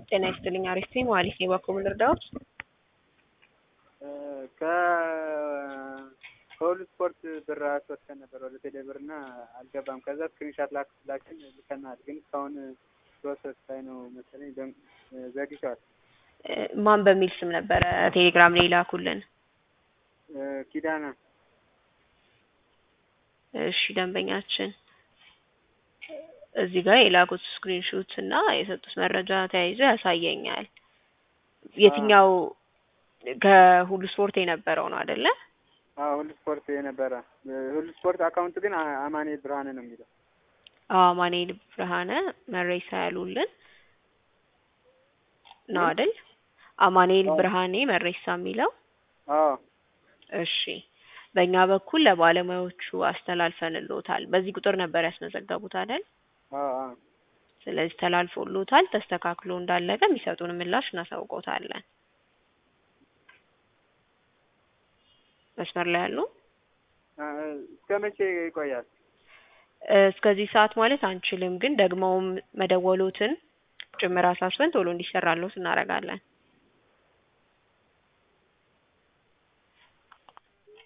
ጤና ይስጥልኝ። አሪፍ ነኝ። መሀሌት ነኝ። በኩል ልርዳዎት? ከሁሉ ስፖርት ብር አስወጥተን ነበር ወደ ቴሌ ብር እና አልገባም። ከዛ ስክሪንሻት ላክላችን ልከናል፣ ግን እስካሁን ፕሮሰስ ላይ ነው መሰለኝ ዘግይቷል። ማን በሚል ስም ነበረ ቴሌግራም ላይ ላኩልን? ኪዳና እሺ ደንበኛችን እዚህ ጋር የላኩት ስክሪንሾት እና የሰጡት መረጃ ተያይዞ ያሳየኛል። የትኛው ከሁሉ ስፖርት የነበረው ነው አይደለ? አዎ ሁሉ ስፖርት የነበረ ሁሉ ስፖርት አካውንት ግን አማኑኤል ብርሃነ ነው የሚለው። አዎ አማኑኤል ብርሃነ መሬሳ ያሉልን ነው አይደል? አማኑኤል ብርሃኔ መሬሳ የሚለው አዎ እሺ በእኛ በኩል ለባለሙያዎቹ አስተላልፈንልዎታል። በዚህ ቁጥር ነበር ያስመዘገቡት አይደል? አዎ አዎ ስለዚህ ተላልፎልዎታል። ተስተካክሎ እንዳለቀ የሚሰጡን ምላሽ እናሳውቀውታለን። መስመር ላይ ያሉ እስከ መቼ ይቆያል? እስከዚህ ሰዓት ማለት አንችልም፣ ግን ደግመውም መደወሎትን ጭምር አሳስበን ቶሎ እንዲሰራልዎት እናደርጋለን።